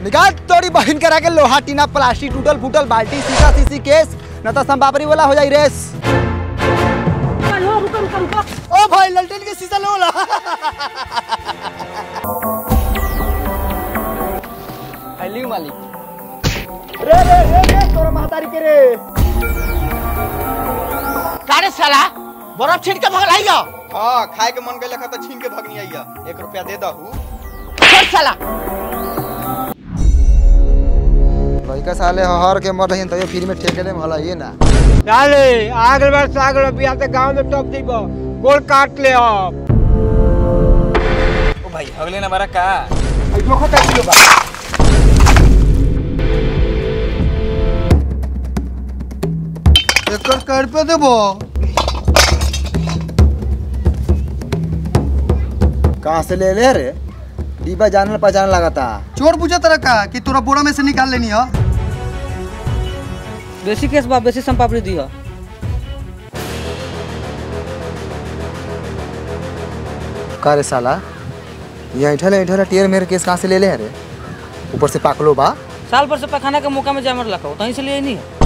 निकाल तोरी बहन करा के लोहा टीना प्लास्टिक टूटल फूटल बाल्टी शीशा शीशी केस न तो संपापरी वाला हो जाई रेस रुको रुको रुको ओ भाई ललटेन के शीशा लो ला हेली मालिक रे रे रे रे तोरा महतारी के रे कारे साला बर्फ छीन के भगलाई गयो हाँ खाए के मन गइल त छीन के भगनी आइया एक रुपया दे दहू चल साला लइका साले हर के मर रही तइयो फ्री में ठेके ले मला ये ना डाले आगल बार सागल बिया ते गांव में टॉप दीबो गोल काट ले अब ओ भाई अगले ना बारा का जो खता किलो बा एकर कर पे देबो कहाँ से ले ले रे डिब्बा जानल पहचान लगाता चोर पूछा तरह का कि तोरा बोरा में से निकाल लेनी है बेसी केस बा बेसी संपापड़ी दी हो का रे साला ये ऐठल ऐठल टेर मेरे केस कहाँ से ले ले रे ऊपर से पाकलो बा साल भर से पखाना के मौका में जामर लखो तहीं से लिए नहीं